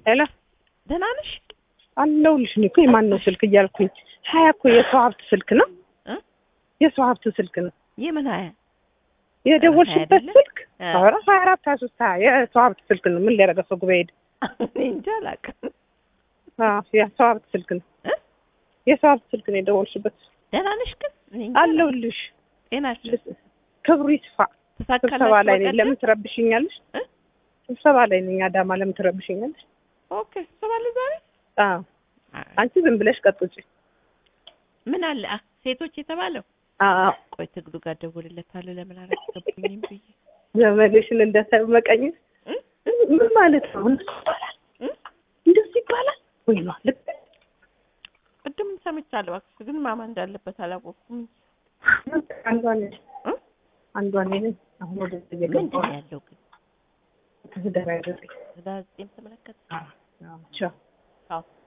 ሄሎ ደህና ነሽ? አለሁልሽ። እኔ እኮ የማን ነው ስልክ እያልኩኝ ሀያ እኮ የሰው ሀብት ስልክ ነው እ የሰው ሀብት ስልክ ነው የምን ሀያ የደወልሽበት አይደለም? ስልክ እ። ኧረ ሀያ አራት ሀያ ሶስት ሀያ የሰው ሀብት ስልክ ነው። ምን ሊያደርገው ሰው ጉባኤ ሄደ? እኔ እንጃ አላውቅም። አዎ የሰው ሀብት ስልክ ነው። እ? የሰው ሀብት ስልክ ነው የደወልሽበት። ደህና ነሽ ግን? እኔ እንጃ አለሁልሽ። ጤናሽ ክብሩ ይስፋ። ስብሰባ ተሳካላችሁ? ላይ ነኝ። በቀደም? ለምን ትረብሽኛለሽ? እ? ስብሰባ ላይ ነኝ። አዳማ ለምን ትረብሽኛለሽ? ኦኬ ስብሰባ አለ ዛሬ? አዎ አንቺ ዝም ብለሽ ቀጥጪ። ምን አለ አ ሴቶች የተባለው አዎ ቆይ ትግሉ ጋር ደውልለታለሁ ለምን አላስገቡኝም ብዬ ዘመድሽን እንደመቀኘት እ? ምን ማለት ነው? እንደሱ ይባላል? እ? እንደሱ ይባላል ወይ ነው? ልክ ቅድም ሰምቻለሁ እባክሽ ግን ማማ እንዳለበት አላወቅኩም አንዷ ነኝ እ? አንዷ ነኝ። አሁን ወደ ምንድን እየገባሁ ነው ያለው ግን ትዳር ያደረገኝ ህዳር ዘጠኝ ተመለከተ ቻው አዎ